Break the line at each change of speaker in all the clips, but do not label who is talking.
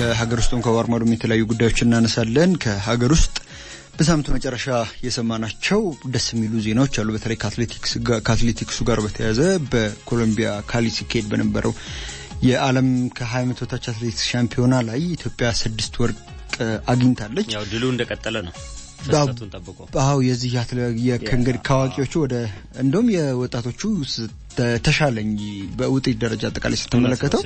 ከሀገር ውስጥም ከባህር ማዶም የተለያዩ ጉዳዮች እናነሳለን። ከሀገር ውስጥ በሳምንቱ መጨረሻ የሰማናቸው ደስ የሚሉ ዜናዎች አሉ። በተለይ ከአትሌቲክሱ ጋር በተያያዘ በኮሎምቢያ ካሊ ሲካሄድ በነበረው የዓለም ከ20 ዓመት በታች አትሌቲክስ ሻምፒዮና ላይ ኢትዮጵያ ስድስት ወርቅ አግኝታለች።
ያው ድሉ እንደቀጠለ ነው። ፍሰቱን ጠብቆ
አዎ የዚህ ከእንግዲህ ከአዋቂዎቹ ወደ እንደውም የወጣቶቹ ተሻለ እንጂ በውጤት ደረጃ አጠቃላይ ስትመለከተው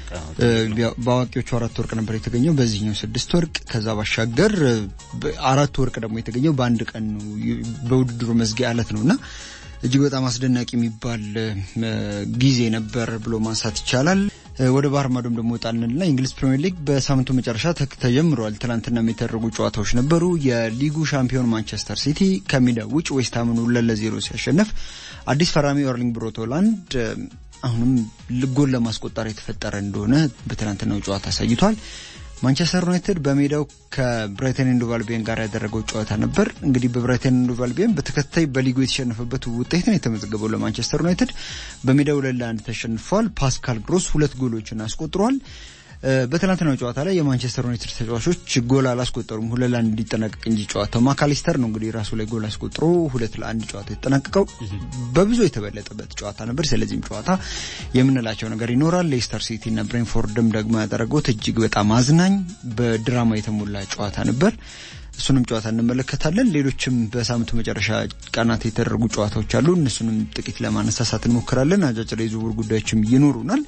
በአዋቂዎቹ አራት ወርቅ ነበር የተገኘው፣ በዚህኛው ስድስት ወርቅ። ከዛ ባሻገር አራት ወርቅ ደግሞ የተገኘው በአንድ ቀን ነው፣ በውድድሩ መዝጊያ ዕለት ነው እና እጅግ በጣም አስደናቂ የሚባል ጊዜ ነበር ብሎ ማንሳት ይቻላል። ወደ ባህር ማዶም ደግሞ ወጣልንና የእንግሊዝ ፕሪምየር ሊግ በሳምንቱ መጨረሻ ተጀምሯል። ትናንትና የተደረጉ ጨዋታዎች ነበሩ። የሊጉ ሻምፒዮን ማንቸስተር ሲቲ ከሜዳ ውጭ ዌስትሃምን ሁለት ለዜሮ ሲያሸንፍ አዲስ ፈራሚ ኤርሊንግ ብሮት ሃላንድ አሁንም ጎል ለማስቆጠር የተፈጠረ እንደሆነ በትናንትናው ጨዋታ አሳይቷል። ማንቸስተር ዩናይትድ በሜዳው ከብራይተን ኤንድ ሆቭ አልቢዮን ጋር ያደረገው ጨዋታ ነበር። እንግዲህ በብራይተን ኤንድ ሆቭ አልቢዮን በተከታይ በሊጉ የተሸነፈበት ውጤት ነው የተመዘገበው ለማንቸስተር ዩናይትድ። በሜዳው ሁለት ለአንድ ተሸንፏል። ፓስካል ግሮስ ሁለት ጎሎችን አስቆጥሯል። በትናንትናው ጨዋታ ላይ የማንቸስተር ዩናይትድ ተጫዋቾች ጎል አላስቆጠሩም፣ ሁለት ለአንድ እንዲጠናቀቅ እንጂ ጨዋታው ማካሊስተር ነው እንግዲህ ራሱ ላይ ጎል አስቆጥሮ ሁለት ለአንድ ጨዋታ የተጠናቀቀው በብዙ የተበለጠበት ጨዋታ ነበር። ስለዚህም ጨዋታ የምንላቸው ነገር ይኖራል። ሌስተር ሲቲ እና ብሬንፎርድም ደግሞ ያደረጉት እጅግ በጣም አዝናኝ በድራማ የተሞላ ጨዋታ ነበር። እሱንም ጨዋታ እንመለከታለን። ሌሎችም በሳምንቱ መጨረሻ ቀናት የተደረጉ ጨዋታዎች አሉ። እነሱንም ጥቂት ለማነሳሳት እንሞክራለን። አጫጭር የዝውውር ጉዳዮችም ይኖሩናል።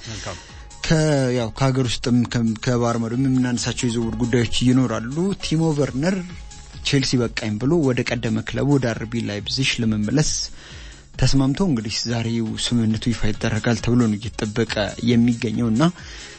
ያው ከሀገር ውስጥም ከባህር ማዶም የምናነሳቸው የዝውውር ጉዳዮች ይኖራሉ። ቲሞ ቨርነር ቼልሲ በቃኝ ብሎ ወደ ቀደመ ክለቡ ወደ አርቢ ላይፕዚግ ለመመለስ ተስማምቶ እንግዲህ ዛሬው ስምምነቱ ይፋ ይደረጋል ተብሎ ነው እየተጠበቀ የሚገኘው እና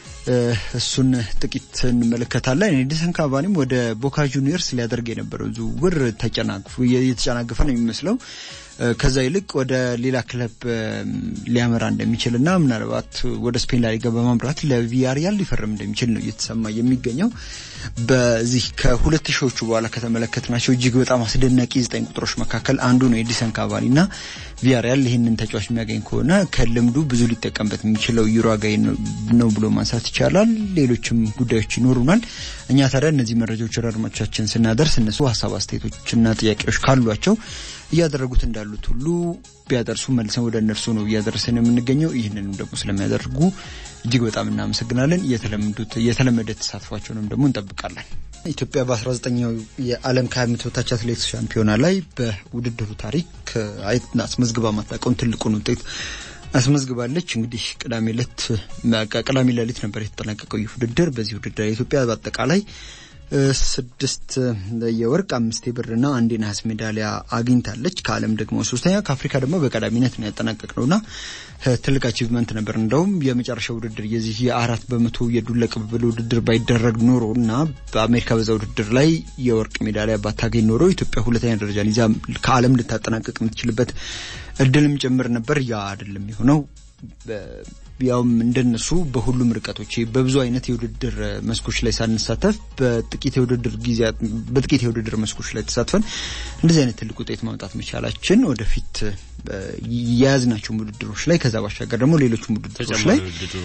እሱን ጥቂት እንመለከታለን። ኤዲንሰን ካቫኒም ወደ ቦካ ጁኒየርስ ሊያደርግ የነበረው ዝውውር ተጨናግፎ የተጨናገፈ ነው የሚመስለው ከዛ ይልቅ ወደ ሌላ ክለብ ሊያመራ እንደሚችል እና ምናልባት ወደ ስፔን ላሊጋ በማምራት ለቪያሪያል ሊፈርም እንደሚችል ነው እየተሰማ የሚገኘው። በዚህ ከሁለት ሺዎቹ በኋላ ከተመለከትናቸው እጅግ በጣም አስደናቂ ዘጠኝ ቁጥሮች መካከል አንዱ ነው ኤዲሰን ካቫኒ እና ቪያሪያል ይህንን ተጫዋች የሚያገኝ ከሆነ ከልምዱ ብዙ ሊጠቀምበት የሚችለው ዩራጋይ ነው ብሎ ማንሳት ይቻላል። ሌሎችም ጉዳዮች ይኖሩናል። እኛ ታዲያ እነዚህ መረጃዎች ወደ አድማጮቻችን ስናደርስ እነሱ ሀሳብ አስተያየቶችና ጥያቄዎች ካሏቸው እያደረጉት እንዳሉት ሁሉ ቢያደርሱ መልሰን ወደ እነርሱ ነው እያደረሰን የምንገኘው። ይህንንም ደግሞ ስለሚያደርጉ እጅግ በጣም እናመሰግናለን። የተለመደ ተሳትፏቸውንም ደግሞ እንጠብቃለን። ኢትዮጵያ በ19ኛው የዓለም ከ20 ዓመት በታች አትሌቲክስ ሻምፒዮና ላይ በውድድሩ ታሪክ አስመዝግባ ማታውቀውን ትልቁን ውጤት አስመዝግባለች። እንግዲህ ቅዳሜ ዕለት ቅዳሜ ሌሊት ነበር የተጠናቀቀው ይህ ውድድር። በዚህ ውድድር ኢትዮጵያ በአጠቃላይ ስድስት የወርቅ አምስት የብርና አንድ የነሐስ ሜዳሊያ አግኝታለች። ከዓለም ደግሞ ሶስተኛ ከአፍሪካ ደግሞ በቀዳሚነት ነው ያጠናቀቅ ነውና ትልቅ አቺቭመንት ነበር። እንደውም የመጨረሻ ውድድር የዚህ የአራት በመቶ የዱላ ቅብብል ውድድር ባይደረግ ኖሮ እና በአሜሪካ በዛ ውድድር ላይ የወርቅ ሜዳሊያ ባታገኝ ኖሮ ኢትዮጵያ ሁለተኛ ደረጃን ይዛ ከዓለም ልታጠናቀቅ የምትችልበት እድልም ጭምር ነበር። ያ አይደለም የሆነው። ያውም እንደነሱ በሁሉም ርቀቶች በብዙ አይነት የውድድር መስኮች ላይ ሳንሳተፍ በጥቂት የውድድር ጊዜያት በጥቂት የውድድር መስኮች ላይ ተሳትፈን እንደዚህ አይነት ትልቅ ውጤት ማምጣት መቻላችን ወደፊት የያዝናቸውም ውድድሮች ላይ ከዛ ባሻገር ደግሞ ሌሎችም ውድድሮች ላይ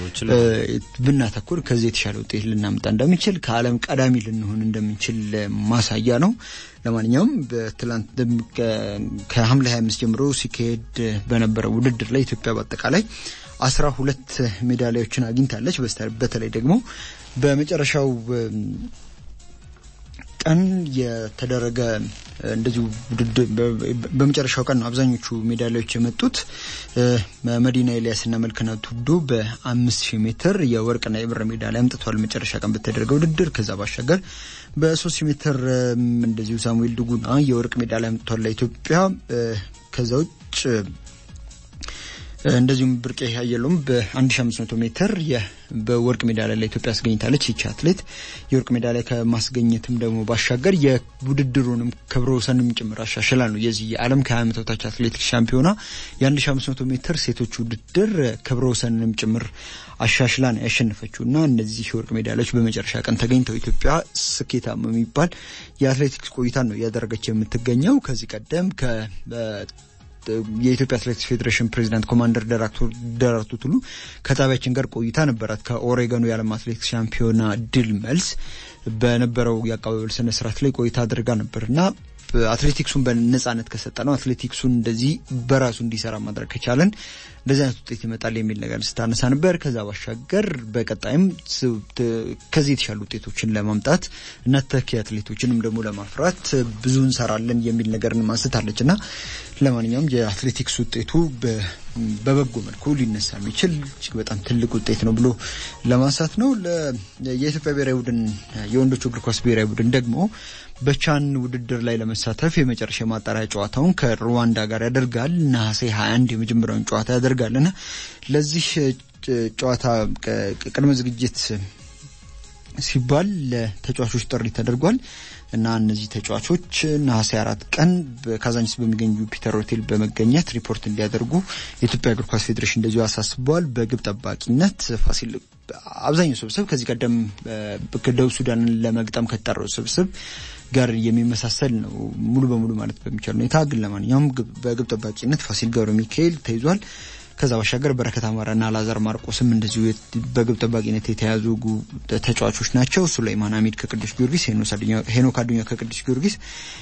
ብናተኩር ከዚህ የተሻለ ውጤት ልናምጣ እንደምንችል ከዓለም ቀዳሚ ልንሆን እንደምንችል ማሳያ ነው። ለማንኛውም በትላንት ከሐምሌ 25 ጀምሮ ሲካሄድ በነበረው ውድድር ላይ ኢትዮጵያ በአጠቃላይ አስራ ሁለት ሜዳሊያዎችን አግኝታለች። በተለይ ደግሞ በመጨረሻው ቀን የተደረገ እንደዚሁ ውድድር በመጨረሻው ቀን ነው አብዛኞቹ ሜዳሊያዎች የመጡት። መዲና ኤልያስና መልክና ቱዶ በአምስት ሺህ ሜትር የወርቅና የብር ሜዳሊያ አምጥተዋል መጨረሻ ቀን በተደረገ ውድድር። ከዛ ባሻገር በሶስት ሺህ ሜትር እንደዚሁ ሳሙኤል ድጉና የወርቅ ሜዳሊያ አምጥተዋል ለኢትዮጵያ። ከዛ ውጭ እንደዚሁም ብርቄ አየሎም በ1500 ሜትር በወርቅ ሜዳሊያ ለኢትዮጵያ አስገኝታለች። ይቺ አትሌት የወርቅ ሜዳሊያ ከማስገኘትም ደግሞ ባሻገር የውድድሩንም ክብረ ወሰንም ጭምር አሻሽላ ነው የዚህ የዓለም ከ20 ዓመት በታች አትሌቲክስ ሻምፒዮና የ1500 ሜትር ሴቶች ውድድር ክብረ ወሰንንም ጭምር አሻሽላ ነው ያሸነፈችው እና እነዚህ የወርቅ ሜዳሊያዎች በመጨረሻ ቀን ተገኝተው ኢትዮጵያ ስኬታማ የሚባል የአትሌቲክስ ቆይታን ነው እያደረገች የምትገኘው ከዚህ ቀደም የኢትዮጵያ አትሌቲክስ ፌዴሬሽን ፕሬዚዳንት ኮማንደር ደራርቱ ቱሉ ከጣቢያችን ጋር ቆይታ ነበራት። ከኦሬገኑ የዓለም አትሌቲክስ ሻምፒዮና ድል መልስ በነበረው የአቀባበል ስነ ስርዓት ላይ ቆይታ አድርጋ ነበር እና አትሌቲክሱን በነጻነት ከሰጠ ነው አትሌቲክሱን እንደዚህ በራሱ እንዲሰራ ማድረግ ከቻለን እንደዚህ አይነት ውጤት ይመጣል የሚል ነገር ስታነሳ ነበር። ከዛ ባሻገር በቀጣይም ከዚህ የተሻሉ ውጤቶችን ለማምጣት እና ተኪ አትሌቶችንም ደግሞ ለማፍራት ብዙ እንሰራለን የሚል ነገርን ማንስታለች እና ለማንኛውም የአትሌቲክስ ውጤቱ በበጎ መልኩ ሊነሳ የሚችል እጅግ በጣም ትልቅ ውጤት ነው ብሎ ለማንሳት ነው። የኢትዮጵያ ብሔራዊ ቡድን የወንዶቹ እግር ኳስ ብሔራዊ ቡድን ደግሞ በቻን ውድድር ላይ ለመሳተፍ የመጨረሻ ማጣሪያ ጨዋታውን ከሩዋንዳ ጋር ያደርጋል። ነሐሴ 21 የመጀመሪያውን ጨዋታ ያደርጋልና ለዚህ ጨዋታ ቅድመ ዝግጅት ሲባል ለተጫዋቾች ጥሪ ተደርጓል እና እነዚህ ተጫዋቾች ነሐሴ አራት ቀን በካዛንቺስ በሚገኙ ጁፒተር ሆቴል በመገኘት ሪፖርት እንዲያደርጉ የኢትዮጵያ እግር ኳስ ፌዴሬሽን እንደዚሁ አሳስበዋል። በግብ ጠባቂነት ፋሲል አብዛኛው ስብስብ ከዚህ ቀደም ደቡብ ሱዳንን ለመግጠም ከተጠራው ስብስብ ጋር የሚመሳሰል ነው ሙሉ በሙሉ ማለት በሚቻል ሁኔታ። ግን ለማንኛውም በግብ ጠባቂነት ፋሲል ገብረ ሚካኤል ተይዟል። ከዛ ባሻገር በረከት አማራና አላዛር ማርቆስም እንደዚሁ በግብ ጠባቂነት የተያዙ ተጫዋቾች ናቸው። ሱሌይማን አሚድ ከቅዱስ ጊዮርጊስ፣ ሄኖክ አዱኛ ከቅዱስ ጊዮርጊስ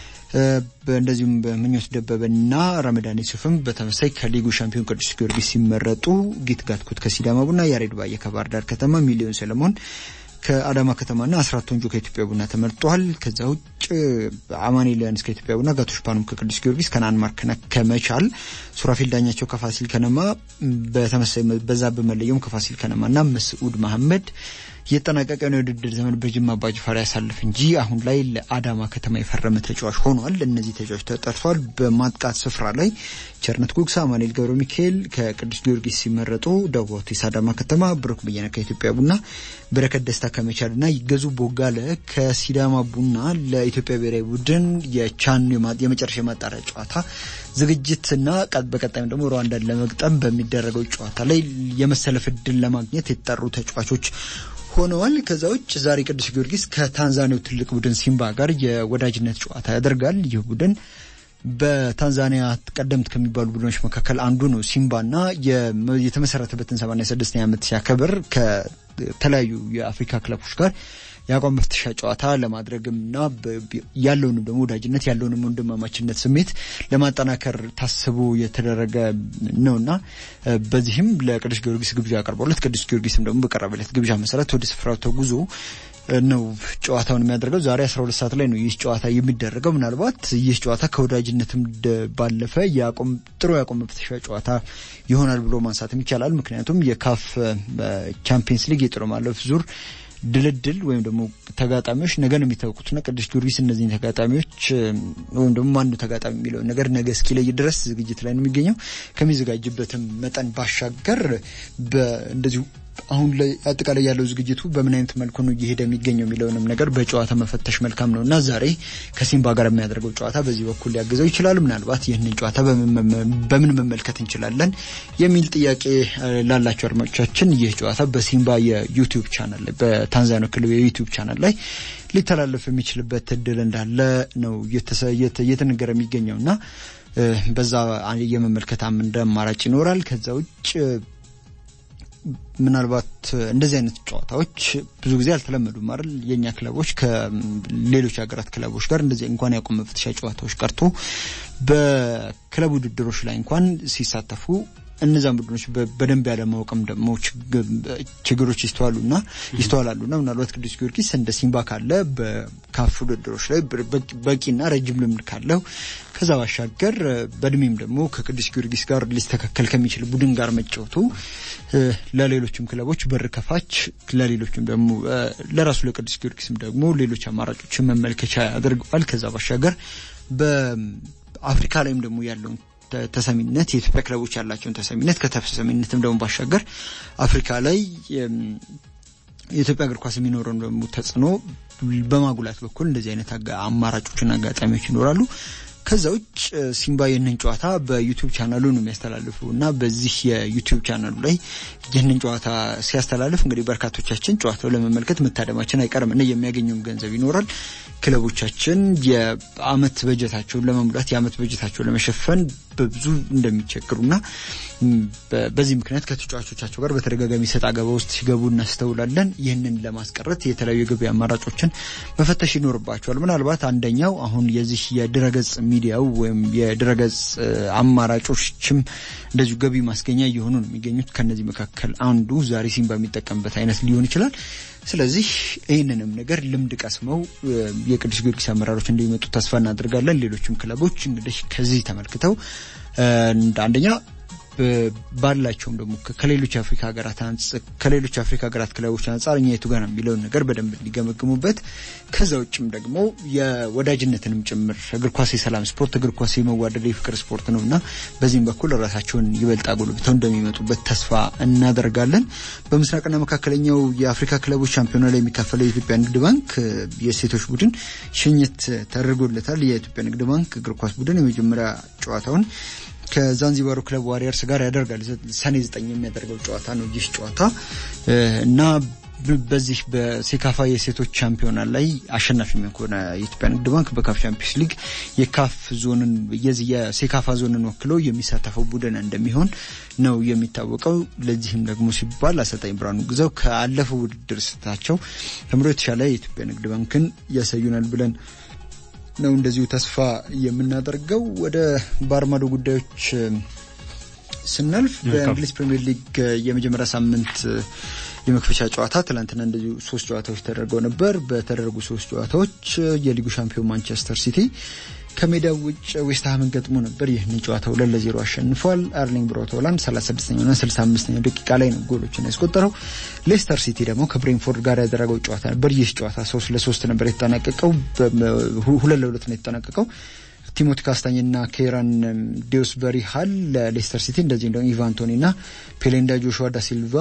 እንደዚሁም በምኞት ደበበና ረመዳን ዩሱፍም በተመሳይ ከሊጉ ሻምፒዮን ቅዱስ ጊዮርጊስ ሲመረጡ ጊት ጋትኩት ከሲዳማ ቡና፣ ያሬድ ባየ ከባህር ዳር ከተማ፣ ሚሊዮን ሰለሞን ከአዳማ ከተማና አስራት ወንጆ ከኢትዮጵያ ቡና ተመርጧል። ከዛ ውጭ አማኑኤል ዮሐንስ ከኢትዮጵያ ቡና፣ ጋቶሽ ፓኑም ከቅዱስ ጊዮርጊስ፣ ከነአን ማርክና ከመቻል፣ ሱራፊል ዳኛቸው ከፋሲል ከነማ በተመሳይ በዛ በመለየውም ከፋሲል ከነማና መስዑድ መሐመድ የጠናቀቀውን የውድድር ዘመን በጅማ አባጅፋር ያሳልፍ እንጂ አሁን ላይ ለአዳማ ከተማ የፈረመ ተጫዋች ሆኗል። እነዚህ ተጫዋች ተጠርተዋል። በማጥቃት ስፍራ ላይ ቸርነት ጉግሳ፣ አማኑኤል ገብረ ሚካኤል ከቅዱስ ጊዮርጊስ ሲመረጡ፣ ዳዋቴስ አዳማ ከተማ፣ ብሩክ በየነ ከኢትዮጵያ ቡና፣ በረከት ደስታ ከመቻልና ይገዙ ቦጋለ ከሲዳማ ቡና ለኢትዮጵያ ብሔራዊ ቡድን የቻን የመጨረሻ የማጣሪያ ጨዋታ ዝግጅትና በቀጣይም ደግሞ ሩዋንዳን ለመግጠም በሚደረገው ጨዋታ ላይ የመሰለፍ እድል ለማግኘት የተጠሩ ተጫዋቾች ሆነዋል። ከዛ ውጭ ዛሬ ቅዱስ ጊዮርጊስ ከታንዛኒያው ትልቅ ቡድን ሲምባ ጋር የወዳጅነት ጨዋታ ያደርጋል። ይህ ቡድን በታንዛኒያ ቀደምት ከሚባሉ ቡድኖች መካከል አንዱ ነው። ሲምባና የተመሰረተበትን ሰማንያ ስድስተኛ ዓመት ሲያከብር ከተለያዩ የአፍሪካ ክለቦች ጋር የአቋም መፍተሻ ጨዋታ ለማድረግምና ያለውንም ደግሞ ወዳጅነት ያለውንም ወንድማማችነት ስሜት ለማጠናከር ታስቦ የተደረገ ነውና በዚህም ለቅዱስ ጊዮርጊስ ግብዣ ያቀርበለት ቅዱስ ጊዮርጊስም ደግሞ በቀረበለት ግብዣ መሰረት ወደ ስፍራው ተጉዞ ነው ጨዋታውን የሚያደርገው። ዛሬ 12 ሰዓት ላይ ነው ይህ ጨዋታ የሚደረገው። ምናልባት ይህ ጨዋታ ከወዳጅነትም ባለፈ የአቋም ጥሩ የአቋም መፍተሻ ጨዋታ ይሆናል ብሎ ማንሳትም ይቻላል። ምክንያቱም የካፍ ቻምፒየንስ ሊግ የጥሎ ማለፍ ዙር ድልድል ወይም ደግሞ ተጋጣሚዎች ነገ ነው የሚታወቁትና ቅዱስ ጊዮርጊስ እነዚህን ተጋጣሚዎች ወይም ደግሞ ማንዱ ተጋጣሚ የሚለውን ነገር ነገ እስኪለይ ድረስ ዝግጅት ላይ ነው የሚገኘው። ከሚዘጋጅበትም መጠን ባሻገር እንደዚሁ አሁን ላይ አጠቃላይ ያለው ዝግጅቱ በምን አይነት መልኩ ነው እየሄደ የሚገኘው የሚለውንም ነገር በጨዋታ መፈተሽ መልካም ነው እና ዛሬ ከሲምባ ጋር የሚያደርገው ጨዋታ በዚህ በኩል ሊያግዘው ይችላል። ምናልባት ይህንን ጨዋታ በምን መመልከት እንችላለን የሚል ጥያቄ ላላቸው አድማጮቻችን ይህ ጨዋታ በሲምባ የዩቲዩብ ቻናል ላይ በታንዛኒያ ክልል የዩቲዩብ ቻናል ላይ ሊተላለፍ የሚችልበት እድል እንዳለ ነው እየተነገረ የሚገኘው እና በዛ የመመልከት እንደ አማራጭ ይኖራል። ከዛ ውጭ ምናልባት እንደዚህ አይነት ጨዋታዎች ብዙ ጊዜ አልተለመዱም አይደል? የእኛ ክለቦች ከሌሎች ሀገራት ክለቦች ጋር እንደዚህ እንኳን ያቆም መፍተሻ ጨዋታዎች ቀርቶ በክለብ ውድድሮች ላይ እንኳን ሲሳተፉ እነዛን ቡድኖች በደንብ ያለማወቅም ደግሞ ችግሮች ይስተዋሉና ይስተዋላሉና ምናልባት ቅዱስ ጊዮርጊስ እንደ ሲምባ ካለ በካፍ ውድድሮች ላይ በቂና ረጅም ልምድ ካለው ከዛ ባሻገር በእድሜም ደግሞ ከቅዱስ ጊዮርጊስ ጋር ሊስተካከል ከሚችል ቡድን ጋር መጫወቱ ለሌሎችም ክለቦች በር ከፋች፣ ለሌሎችም ደግሞ ለራሱ ለቅዱስ ጊዮርጊስም ደግሞ ሌሎች አማራጮችን መመልከቻ ያደርገዋል። ከዛ ባሻገር በአፍሪካ ላይም ደግሞ ያለውን ተሰሚነት የኢትዮጵያ ክለቦች ያላቸውን ተሰሚነት ከተሰሚነትም ደግሞ ባሻገር አፍሪካ ላይ የኢትዮጵያ እግር ኳስ የሚኖረውን ደግሞ ተጽዕኖ በማጉላት በኩል እንደዚህ አይነት አማራጮችና አጋጣሚዎች ይኖራሉ። ከዛ ውጭ ሲምባ ይህንን ጨዋታ በዩቲዩብ ቻናሉ ነው የሚያስተላልፉ እና በዚህ የዩቲዩብ ቻናሉ ላይ ይህንን ጨዋታ ሲያስተላልፍ እንግዲህ በርካቶቻችን ጨዋታው ለመመልከት መታደማችን አይቀርም እና የሚያገኘውም ገንዘብ ይኖራል። ክለቦቻችን የአመት በጀታቸውን ለመሙላት የአመት በጀታቸውን ለመሸፈን በብዙ እንደሚቸግሩና በዚህ ምክንያት ከተጫዋቾቻቸው ጋር በተደጋጋሚ ሰጥ አገባ ውስጥ ሲገቡ እናስተውላለን። ይህንን ለማስቀረት የተለያዩ የገቢ አማራጮችን መፈተሽ ይኖርባቸዋል። ምናልባት አንደኛው አሁን የዚህ የድረገጽ ሚዲያው ወይም የድረገጽ አማራጮችም እንደዚሁ ገቢ ማስገኛ እየሆኑ ነው የሚገኙት። ከነዚህ መካከል አንዱ ዛሬ ሲምባ የሚጠቀምበት አይነት ሊሆን ይችላል። ስለዚህ ይህንንም ነገር ልምድ ቀስመው የቅዱስ ጊዮርጊስ አመራሮች እንደሚመጡ ተስፋ እናደርጋለን። ሌሎችም ክለቦች እንግዲህ ከዚህ ተመልክተው አንደኛ ባላቸውም ደግሞ ከሌሎች አፍሪካ ሀገራት ከሌሎች አፍሪካ ሀገራት ክለቦች አንጻር እኛ የቱ ጋር ነው የሚለውን ነገር በደንብ እንዲገመግሙበት ከዛ ውጭም ደግሞ የወዳጅነትንም ጭምር እግር ኳስ የሰላም ስፖርት፣ እግር ኳስ የመዋደድ የፍቅር ስፖርት ነው እና በዚህም በኩል ራሳቸውን ይበልጥ አጎልብተው እንደሚመጡበት ተስፋ እናደርጋለን። በምስራቅና መካከለኛው የአፍሪካ ክለቦች ሻምፒዮና ላይ የሚካፈለው የኢትዮጵያ ንግድ ባንክ የሴቶች ቡድን ሽኝት ተደርጎለታል። የኢትዮጵያ ንግድ ባንክ እግር ኳስ ቡድን የመጀመሪያ ጨዋታውን ከዛንዚባሩ ክለብ ዋሪየርስ ጋር ያደርጋል። ሰኔ ዘጠኝ የሚያደርገው ጨዋታ ነው ይህ ጨዋታ እና በዚህ በሴካፋ የሴቶች ሻምፒዮና ላይ አሸናፊ ከሆነ የኢትዮጵያ ንግድ ባንክ በካፍ ቻምፒዮንስ ሊግ የካፍ ዞንን የዚህ የሴካፋ ዞንን ወክሎ የሚሳተፈው ቡድን እንደሚሆን ነው የሚታወቀው። ለዚህም ደግሞ ሲባል አሰልጣኝ ብርሃኑ ግዛው ከአለፈው ውድድር ስታቸው ተምሮ የተሻለ የኢትዮጵያ ንግድ ባንክን ያሳዩናል ብለን ነው እንደዚሁ ተስፋ የምናደርገው። ወደ ባርማዶ ጉዳዮች ስናልፍ በእንግሊዝ ፕሪምየር ሊግ የመጀመሪያ ሳምንት የመክፈቻ ጨዋታ ትላንትና እንደዚሁ ሶስት ጨዋታዎች ተደርገው ነበር። በተደረጉ ሶስት ጨዋታዎች የሊጉ ሻምፒዮን ማንቸስተር ሲቲ ከሜዳው ውጭ ዌስትሃምን ገጥሞ ነበር። ይህንን ጨዋታ ሁለት ለዜሮ አሸንፏል። አርሊንግ ብራውት ሃላንድ 35ኛውና 65ኛው ደቂቃ ላይ ነው ጎሎችን ያስቆጠረው። ሌስተር ሲቲ ደግሞ ከብሬንፎርድ ጋር ያደረገው ጨዋታ ነበር። ይህ ጨዋታ ሶስት ለሶስት ነበር የተጠናቀቀው። ሁለት ለሁለት ነው የተጠናቀቀው። ቲሞቲ ካስታኝና ኬራን ዲዮስበሪ ሃል ለሌስተር ሲቲ እንደዚህም ደግሞ ኢቫንቶኒና ፔሌንዳ ጆሹዋ ዳ ሲልቫ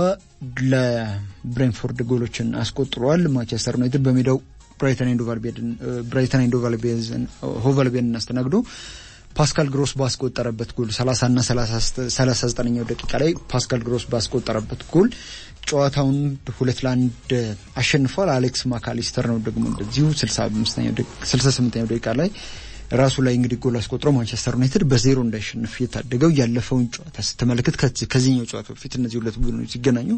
ለብሬንፎርድ ጎሎችን አስቆጥረዋል። ማንቸስተር ዩናይትድ በሜዳው ብራይተን ኤንድ ሆቫልቤንን አስተናግዶ ፓስካል ግሮስ ባስቆጠረበት ጎል 30 እና 39ኛው ደቂቃ ላይ ፓስካል ግሮስ ባስቆጠረበት ጎል ጨዋታውን ሁለት ለአንድ አሸንፏል። አሌክስ ማካሊስተር ነው ደግሞ እንደዚሁ 68ኛው ደቂቃ ላይ ራሱ ላይ እንግዲህ ጎል አስቆጥሮ ማንቸስተር ዩናይትድ በዜሮ እንዳይሸንፍ የታደገው ያለፈውን ጨዋታ ስትመለከት ከዚህኛው ጨዋታ በፊት እነዚህ ሁለት ቡድኖች ሲገናኙ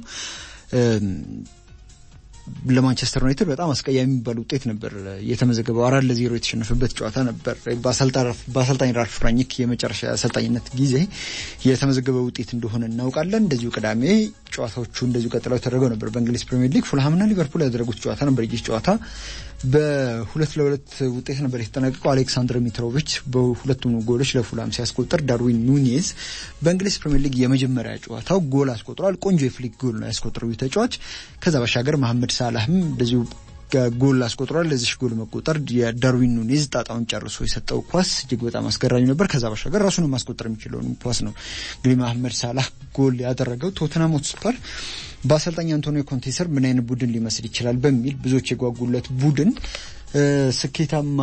ለማንቸስተር ዩናይትድ በጣም አስቀያሚ የሚባል ውጤት ነበር የተመዘገበው። አራት ለዜሮ የተሸነፈበት ጨዋታ ነበር። በአሰልጣኝ ራልፍ ራኒክ የመጨረሻ አሰልጣኝነት ጊዜ የተመዘገበ ውጤት እንደሆነ እናውቃለን። እንደዚሁ ቅዳሜ ጨዋታዎቹ እንደዚሁ ቀጥለው ተደርገው ነበር። በእንግሊዝ ፕሪምየር ሊግ ፉልሃምና ሊቨርፑል ያደረጉት ጨዋታ ነበር። ይህ ጨዋታ በሁለት ለሁለት ውጤት ነበር የተጠናቀቀው። አሌክሳንድር ሚትሮቪች በሁለቱም ጎሎች ለፉልሃም ሲያስቆጥር፣ ዳርዊን ኑኔዝ በእንግሊዝ ፕሪምየር ሊግ የመጀመሪያ ጨዋታው ጎል አስቆጥሯል። ቆንጆ የፍሊክ ጎል ነው ያስቆጥረው ተጫዋች። ከዛ ባሻገር መሐመድ ሳላህም እንደዚሁ ጎል አስቆጥሯል። ለዚህ ጎል መቆጠር የዳርዊን ኑኔዝ ጣጣውን ጨርሶ የሰጠው ኳስ እጅግ በጣም አስገራሚ ነበር። ከዛ ባሻገር ራሱን ማስቆጠር የሚችለውን ኳስ ነው እንግዲህ መሐመድ ሳላህ ጎል ያደረገው። ቶተንሃም ሆትስፐር በአሰልጣኝ አንቶኒዮ ኮንቴ ስር ምን አይነት ቡድን ሊመስል ይችላል በሚል ብዙዎች የጓጉለት ቡድን ስኬታማ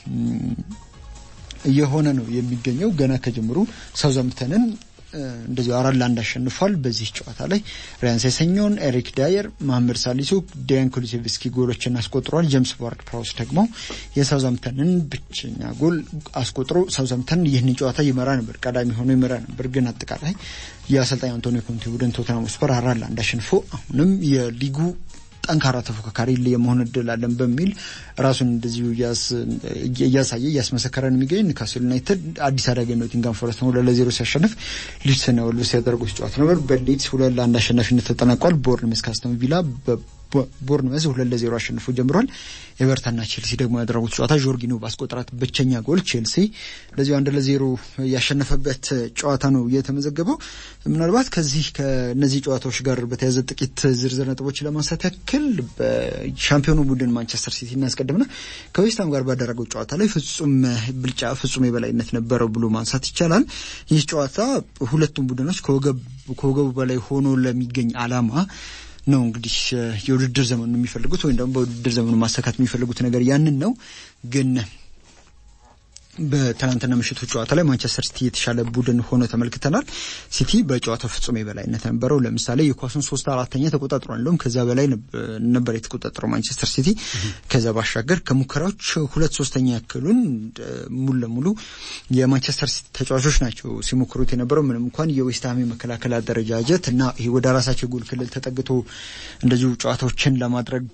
እየሆነ ነው የሚገኘው። ገና ከጀምሩ ሳውዛምፕተንን እንደዚሁ አራት ለአንድ አሸንፏል። በዚህ ጨዋታ ላይ ሪያን ሴሰኞን፣ ኤሪክ ዳየር፣ መሐመድ ሳሊሱ፣ ዲያን ኩሉሴቭስኪ ጎሎችን አስቆጥሯል። ጄምስ ዋርድ ፕራውስ ደግሞ የሳውዛምፕተንን ብቸኛ ጎል አስቆጥሮ ሳውዛምፕተን ይህንን ጨዋታ ይመራ ነበር፣ ቀዳሚ ሆኖ ይመራ ነበር። ግን አጠቃላይ የአሰልጣኝ አንቶኒዮ ኮንቴ ቡድን ቶተንሃም ስፐር አራት ለአንድ አሸንፎ አሁንም የሊጉ ጠንካራ ተፎካካሪ የመሆን እድል አለን በሚል ራሱን እንደዚሁ እያሳየ እያስመሰከረ ነው የሚገኝ። ኒውካስል ዩናይትድ አዲስ አዳጊ ኖቲንጋም ፎረስት ሁለት ለዜሮ ሲያሸንፍ ሊድስና ወልቭስ ያደረጉት ጨዋታ ነበር። በሊድስ ሁለት ለአንድ አሸናፊነት ተጠናቋል። ቦርንመዝ ከአስቶን ቪላ ቦርንመዝ ሁለት ለዜሮ አሸንፎ ጀምሯል። ኤቨርተንና ቼልሲ ደግሞ ያደረጉት ጨዋታ ጆርጊኖ ባስቆጠራት ብቸኛ ጎል ቼልሲ እንደዚሁ አንድ ለዜሮ ያሸነፈበት ጨዋታ ነው የተመዘገበው። ምናልባት ከዚህ ከነዚህ ጨዋታዎች ጋር በተያያዘ ጥቂት ዝርዝር ነጥቦች ለማንሳት ያክል በሻምፒዮኑ ቡድን ማንቸስተር ሲቲ እናስቀድምና ከዌስትሃም ጋር ባደረገው ጨዋታ ላይ ፍጹም ብልጫ፣ ፍጹም የበላይነት ነበረው ብሎ ማንሳት ይቻላል። ይህ ጨዋታ ሁለቱም ቡድኖች ከወገቡ በላይ ሆኖ ለሚገኝ አላማ ነው እንግዲህ የውድድር ዘመኑ የሚፈልጉት ወይም ደግሞ በውድድር ዘመኑ ማሳካት የሚፈልጉት ነገር ያንን ነው። ግን በትናንትና ምሽቱ ጨዋታ ላይ ማንቸስተር ሲቲ የተሻለ ቡድን ሆኖ ተመልክተናል። ሲቲ በጨዋታው ፍጹም የበላይነት ነበረው። ለምሳሌ የኳሱን ሶስት አራተኛ ተቆጣጥሯል። እንደውም ከዛ በላይ ነበር የተቆጣጠረው ማንቸስተር ሲቲ። ከዛ ባሻገር ከሙከራዎች ሁለት ሶስተኛ ያክሉን ሙሉ ለሙሉ የማንቸስተር ሲቲ ተጫዋቾች ናቸው ሲሞክሩት የነበረው። ምንም እንኳን የዌስትሃም የመከላከል አደረጃጀት እና ይሄ ወደ ራሳቸው ጎል ክልል ተጠግቶ እንደዚሁ ጨዋታዎችን ለማድረግ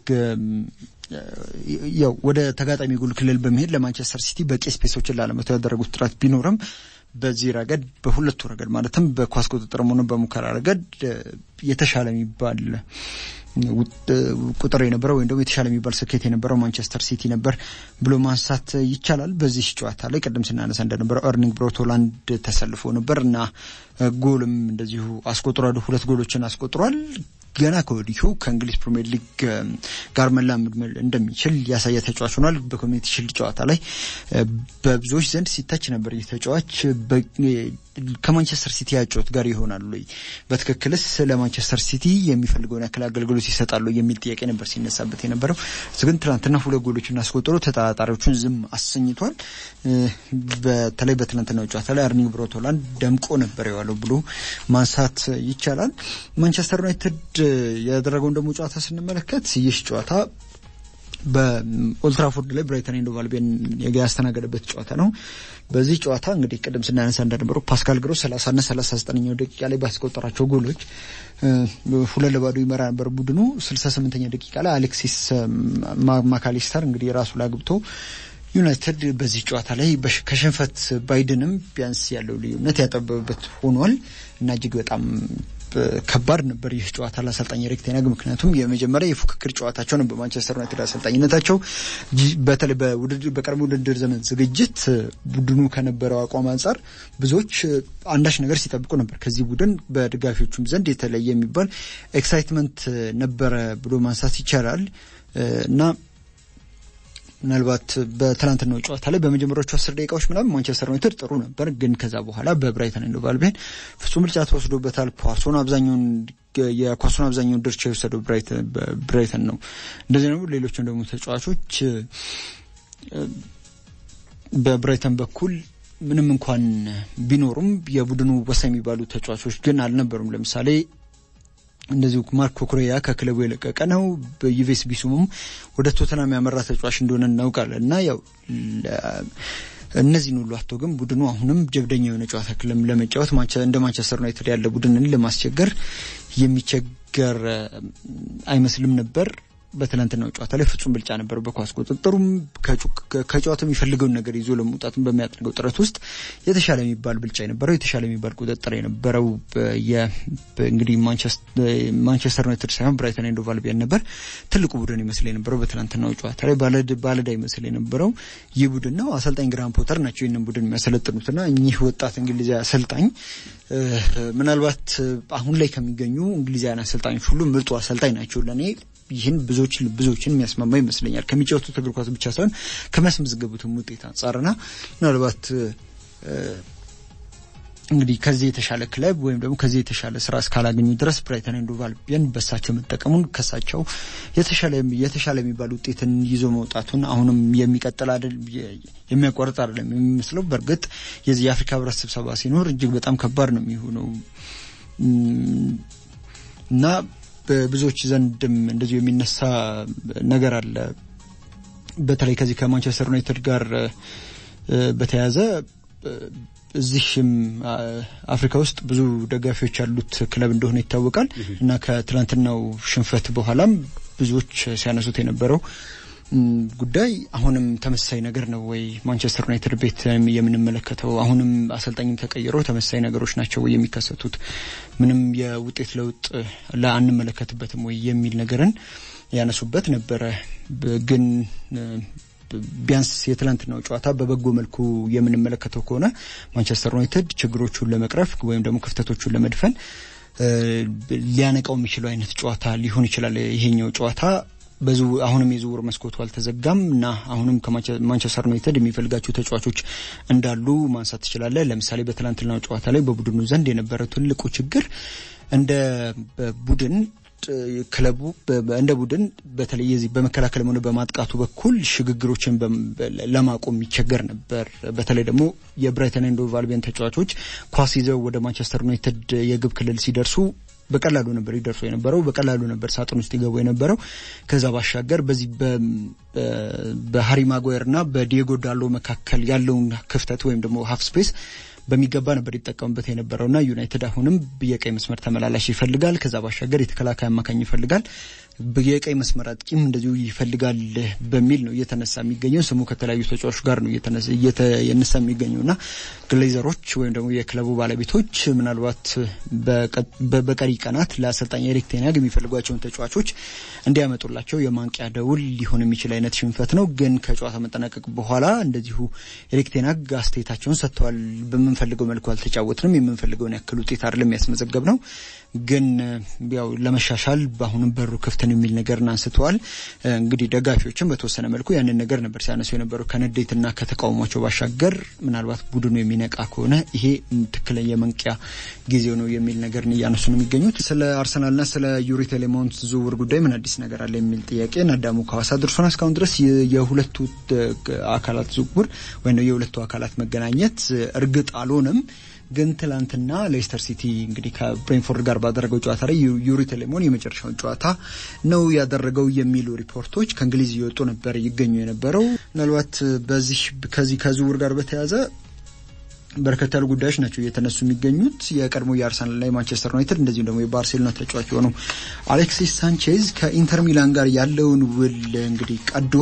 ያው ወደ ተጋጣሚ ጎል ክልል በመሄድ ለማንቸስተር ሲቲ በቂ ስፔሶችን ላለመተው ያደረጉት ጥረት ቢኖርም በዚህ ረገድ በሁለቱ ረገድ ማለትም በኳስ ቁጥጥርም ሆነ በሙከራ ረገድ የተሻለ የሚባል ቁጥር የነበረው ወይም ደግሞ የተሻለ የሚባል ስኬት የነበረው ማንቸስተር ሲቲ ነበር ብሎ ማንሳት ይቻላል። በዚህ ጨዋታ ላይ ቅድም ስናነሳ እንደነበረው ኤርሊንግ ብራውት ሃላንድ ተሰልፎ ነበር እና ጎልም እንደዚሁ አስቆጥሯል። ሁለት ጎሎችን አስቆጥሯል። ገና ከወዲሁ ከእንግሊዝ ፕሪሚየር ሊግ ጋር መላመድ እንደሚችል ያሳየ ተጫዋች ሆኗል። በኮሚኒቲ ሽልድ ጨዋታ ላይ በብዙዎች ዘንድ ሲታች ነበር። ይህ ተጫዋች ከማንቸስተር ሲቲ ያጮት ጋር ይሆናሉ ወይ? በትክክልስ ለማንቸስተር ሲቲ የሚፈልገውን ያክል አገልግሎት ይሰጣሉ የሚል ጥያቄ ነበር ሲነሳበት የነበረው። እሱ ግን ትናንትና ሁለት ጎሎችን አስቆጥሮ ተጠራጣሪዎቹን ዝም አሰኝቷል። በተለይ በትናንትናው ጨዋታ ላይ ኤርሊንግ ብራውት ሃላንድ ደምቆ ነበር የዋለው ብሎ ማንሳት ይቻላል። ማንቸስተር ዩናይትድ ያደረገውን ደግሞ ጨዋታ ስንመለከት ይህ ጨዋታ በኦልትራፎርድ ላይ ብራይተን ኤንድ ሆቭ አልቢዮን ያስተናገደበት ጨዋታ ነው። በዚህ ጨዋታ እንግዲህ ቅድም ስናነሳ እንደነበረው ፓስካል ግሮ ሰላሳ ና ሰላሳ ዘጠነኛው ደቂቃ ላይ ባስቆጠራቸው ጎሎች ሁለት ለባዶ ይመራ ነበር ቡድኑ። ስልሳ ስምንተኛ ደቂቃ ላይ አሌክሲስ ማካሊስተር እንግዲህ ራሱ ላይ አግብቶ ዩናይትድ በዚህ ጨዋታ ላይ ከሽንፈት ባይድንም ቢያንስ ያለው ልዩነት ያጠበበበት ሆኗል እና እጅግ በጣም ከባድ ነበር ይህ ጨዋታ ለአሰልጣኝ ኤሪክ ቴን ሃግ። ምክንያቱም የመጀመሪያ የፉክክር ጨዋታቸው ነው በማንቸስተር ዩናይትድ አሰልጣኝነታቸው። በተለይ በቀድሞ ውድድር ዘመን ዝግጅት ቡድኑ ከነበረው አቋም አንጻር ብዙዎች አንዳች ነገር ሲጠብቁ ነበር። ከዚህ ቡድን በደጋፊዎቹም ዘንድ የተለየ የሚባል ኤክሳይትመንት ነበረ ብሎ ማንሳት ይቻላል እና ምናልባት በትናንትናው ጨዋታ ላይ በመጀመሪያዎቹ አስር ደቂቃዎች ምናምን ማንቸስተር ዩናይትድ ጥሩ ነበር፣ ግን ከዛ በኋላ በብራይተን ኤንድ ሆቭ አልቢዮን ፍጹም ብልጫ ተወስዶበታል። ኳሱን አብዛኛውን የኳሱን አብዛኛውን ድርሻ የወሰደው ብራይተን ነው። እንደዚህ ነው። ሌሎችም ደግሞ ተጫዋቾች በብራይተን በኩል ምንም እንኳን ቢኖሩም የቡድኑ ወሳኝ የሚባሉ ተጫዋቾች ግን አልነበሩም። ለምሳሌ እንደዚሁ ማርኮ ኩሬያ ከክለቡ የለቀቀ ነው። በዩቬስ ቢሱሙም ወደ ቶተናም ያመራ ተጫዋች እንደሆነ እናውቃለን እና ያው እነዚህን ሁሉ አቶ ግን ቡድኑ አሁንም ጀብደኛ የሆነ ጨዋታ ክለም ለመጫወት እንደ ማንቸስተር ዩናይትድ ያለ ቡድንን ለማስቸገር የሚቸገር አይመስልም ነበር። በትናንትናው ጨዋታ ላይ ፍጹም ብልጫ ነበር በኳስ ቁጥጥሩም ከጨዋታው የሚፈልገውን ነገር ይዞ ለመውጣትም በሚያደርገው ጥረት ውስጥ የተሻለ የሚባል ብልጫ የነበረው የተሻለ የሚባል ቁጥጥር የነበረው እንግዲህ ማንቸስተር ዩናይትድ ሳይሆን ብራይተን ኤንድ ሆቭ አልቢዮን ነበር። ትልቁ ቡድን ይመስል የነበረው በትናንትናው ጨዋታ ላይ ባለዳ ይመስል የነበረው ይህ ቡድን ነው። አሰልጣኝ ግራሃም ፖተር ናቸው ይህንን ቡድን የሚያሰለጥኑትና እኚህ ወጣት እንግሊዛዊ አሰልጣኝ ምናልባት አሁን ላይ ከሚገኙ እንግሊዛውያን አሰልጣኞች ሁሉ ምርጡ አሰልጣኝ ናቸው ለእኔ ይህን ብዙዎች ብዙዎችን የሚያስማማ ይመስለኛል። ከሚጫወቱት እግር ኳስ ብቻ ሳይሆን ከሚያስመዘገቡትም ውጤት አንጻርና ምናልባት እንግዲህ ከዚህ የተሻለ ክለብ ወይም ደግሞ ከዚህ የተሻለ ስራ እስካላገኙ ድረስ ብራይተን ኤንድ ሆቭ አልቢዮን በሳቸው መጠቀሙን ከሳቸው የተሻለ የተሻለ የሚባል ውጤትን ይዞ መውጣቱን አሁንም የሚቀጥል አይደል የሚያቋርጥ አይደለም የሚመስለው። በእርግጥ የዚህ የአፍሪካ ህብረት ስብሰባ ሲኖር እጅግ በጣም ከባድ ነው የሚሆነው እና በብዙዎች ዘንድም እንደዚሁ የሚነሳ ነገር አለ። በተለይ ከዚህ ከማንቸስተር ዩናይትድ ጋር በተያያዘ እዚህም አፍሪካ ውስጥ ብዙ ደጋፊዎች ያሉት ክለብ እንደሆነ ይታወቃል እና ከትናንትናው ሽንፈት በኋላም ብዙዎች ሲያነሱት የነበረው ጉዳይ አሁንም ተመሳሳይ ነገር ነው ወይ ማንቸስተር ዩናይትድ ቤት የምንመለከተው? አሁንም አሰልጣኝም ተቀይሮ ተመሳሳይ ነገሮች ናቸው ወይ የሚከሰቱት? ምንም የውጤት ለውጥ አንመለከትበትም ወይ የሚል ነገርን ያነሱበት ነበረ። ግን ቢያንስ የትላንትናው ጨዋታ በበጎ መልኩ የምንመለከተው ከሆነ ማንቸስተር ዩናይትድ ችግሮቹን ለመቅረፍ ወይም ደግሞ ክፍተቶቹን ለመድፈን ሊያነቃው የሚችለው አይነት ጨዋታ ሊሆን ይችላል ይሄኛው ጨዋታ። አሁንም የዝውውር መስኮቱ አልተዘጋም እና አሁንም ከማንቸስተር ዩናይትድ የሚፈልጋቸው ተጫዋቾች እንዳሉ ማንሳት ትችላለህ። ለምሳሌ በትላንትናው ጨዋታ ላይ በቡድኑ ዘንድ የነበረ ትልቁ ችግር እንደ ቡድን ክለቡ እንደ ቡድን በተለይ የዚህ በመከላከል ሆነ በማጥቃቱ በኩል ሽግግሮችን ለማቆም ይቸገር ነበር። በተለይ ደግሞ የብራይተን ኤንድ ሆቭ አልቢዮን ተጫዋቾች ኳስ ይዘው ወደ ማንቸስተር ዩናይትድ የግብ ክልል ሲደርሱ በቀላሉ ነበር ይደርሱ የነበረው፣ በቀላሉ ነበር ሳጥን ውስጥ ይገቡ የነበረው። ከዛ ባሻገር በዚህ በሃሪ ማጓየርና በዲየጎ ዳሎ መካከል ያለውን ክፍተት ወይም ደግሞ ሀፍ ስፔስ በሚገባ ነበር ይጠቀሙበት የነበረውና ዩናይትድ አሁንም የቀይ መስመር ተመላላሽ ይፈልጋል። ከዛ ባሻገር የተከላካይ አማካኝ ይፈልጋል። የቀይ መስመር አጥቂም እንደዚሁ ይፈልጋል በሚል ነው እየተነሳ የሚገኘው። ስሙ ከተለያዩ ተጫዋቾች ጋር ነው እየተነሳ የሚገኘው እና ግሌዘሮች ወይም ደግሞ የክለቡ ባለቤቶች ምናልባት በቀሪ ቀናት ለአሰልጣኝ ኤሪክ ቴናግ የሚፈልጓቸውን ተጫዋቾች እንዲያመጡላቸው የማንቂያ ደውል ሊሆን የሚችል አይነት ሽንፈት ነው። ግን ከጨዋታ መጠናቀቅ በኋላ እንደዚሁ ኤሪክ ቴናግ አስተያየታቸውን ሰጥተዋል። በምንፈልገው መልኩ አልተጫወትንም፣ የምንፈልገውን ያክል ውጤት አይደለም ያስመዘገብ ነው ግን ያው ለመሻሻል በአሁንም በሩ ክፍትን የሚል ነገርን አንስተዋል። እንግዲህ ደጋፊዎችም በተወሰነ መልኩ ያንን ነገር ነበር ሲያነሱ የነበረው ከንዴትና ከተቃውሟቸው ባሻገር ምናልባት ቡድኑ የሚነቃ ከሆነ ይሄ ትክክለኛ የመንቂያ ጊዜው ነው የሚል ነገርን እያነሱ ነው የሚገኙት። ስለ አርሰናልና ስለ ዩሪ ቴሌሞንት ዝውውር ጉዳይ ምን አዲስ ነገር አለ የሚል ጥያቄ ናዳሙ ከሐዋሳ ድርሶን እስካሁን ድረስ የሁለቱ አካላት ዝውውር ወይም የሁለቱ አካላት መገናኘት እርግጥ አልሆነም። ግን ትላንትና ሌስተር ሲቲ እንግዲህ ከብሬንፎርድ ጋር ባደረገው ጨዋታ ላይ ዩሪ ቴሌሞን የመጨረሻውን ጨዋታ ነው ያደረገው የሚሉ ሪፖርቶች ከእንግሊዝ እየወጡ ነበር ይገኙ የነበረው። ምናልባት በዚህ ከዚህ ከዝውውር ጋር በተያያዘ በርከት ያሉ ጉዳዮች ናቸው እየተነሱ የሚገኙት። የቀድሞ የአርሰናልና የማንቸስተር ዩናይትድ እንደዚሁም ደግሞ የባርሴሎና ተጫዋች የሆነው አሌክሲስ ሳንቼዝ ከኢንተር ሚላን ጋር ያለውን ውል እንግዲህ ቀዶ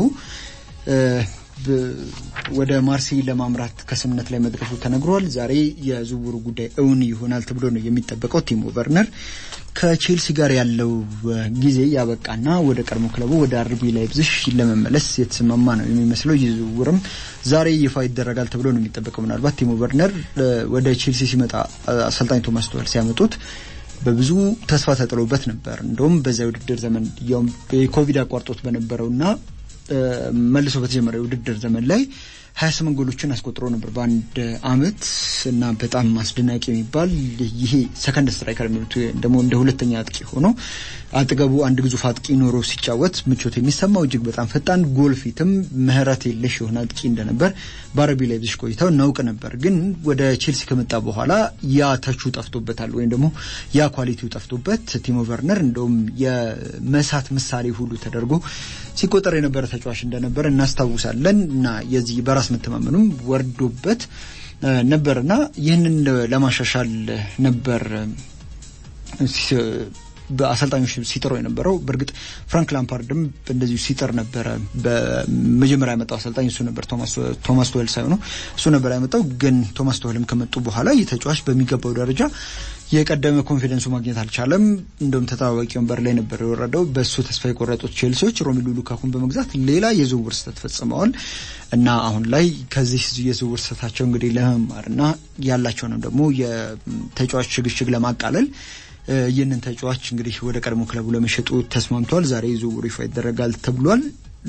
ወደ ማርሴይ ለማምራት ከስምነት ላይ መድረሱ ተነግሯል። ዛሬ የዝውውሩ ጉዳይ እውን ይሆናል ተብሎ ነው የሚጠበቀው። ቲሞ ቨርነር ከቼልሲ ጋር ያለው ጊዜ ያበቃና ወደ ቀድሞ ክለቡ ወደ አርቢ ላይፕዚግ ለመመለስ የተስማማ ነው የሚመስለው። ይህ ዝውውርም ዛሬ ይፋ ይደረጋል ተብሎ ነው የሚጠበቀው። ምናልባት ቲሞ ቨርነር ወደ ቼልሲ ሲመጣ አሰልጣኝ ቶማስ ቱኸል ሲያመጡት በብዙ ተስፋ ተጥሎበት ነበር። እንደውም በዛ የውድድር ዘመን ያውም የኮቪድ አቋርጦት በነበረውና መልሶ በተጀመረ የውድድር ዘመን ላይ ሀያ ስምንት ጎሎችን አስቆጥሮ ነበር በአንድ አመት እና በጣም አስደናቂ የሚባል ይሄ ሰከንድ ስትራይከር የሚሉት ደግሞ እንደ ሁለተኛ አጥቂ ሆኖ አጠገቡ አንድ ግዙፍ አጥቂ ኖሮ ሲጫወት ምቾት የሚሰማው እጅግ በጣም ፈጣን ጎል ፊትም ምህረት የለሽ የሆነ አጥቂ እንደነበር በአረቢ ላይፕዚግ ቆይታው እናውቅ ነበር። ግን ወደ ቼልሲ ከመጣ በኋላ ያ ተቹ ጠፍቶበታል፣ ወይም ደግሞ ያ ኳሊቲው ጠፍቶበት ቲሞ ቨርነር እንደውም የመሳት ምሳሌ ሁሉ ተደርጎ ሲቆጠር የነበረ ተጫዋች እንደነበረ እናስታውሳለን እና የዚህ በራስ መተማመኑም ወርዶበት ነበርና ይህንን ለማሻሻል ነበር በአሰልጣኞች ሲጥሩ የነበረው በእርግጥ ፍራንክ ላምፓርድም እንደዚሁ ሲጥር ነበረ። በመጀመሪያ ያመጣው አሰልጣኝ እሱ ነበር፣ ቶማስ ቶህል ሳይሆኑ እሱ ነበር ያመጣው። ግን ቶማስ ቶህልም ከመጡ በኋላ ይህ ተጫዋች በሚገባው ደረጃ የቀደመ ኮንፊደንሱ ማግኘት አልቻለም። እንደውም ተጠባባቂ ወንበር ላይ ነበር የወረደው። በእሱ ተስፋ የቆረጡት ቼልሲዎች ሮሚሉ ሉካኩን በመግዛት ሌላ የዝውውር ስህተት ፈጽመዋል እና አሁን ላይ ከዚህ የዝውውር ስህተታቸው እንግዲህ ለመማርና ያላቸውንም ደግሞ የተጫዋች ሽግሽግ ለማቃለል ይህንን ተጫዋች እንግዲህ ወደ ቀድሞ ክለቡ ለመሸጡ ተስማምተዋል። ዛሬ ዝውውሩ ይፋ ይደረጋል ተብሏል።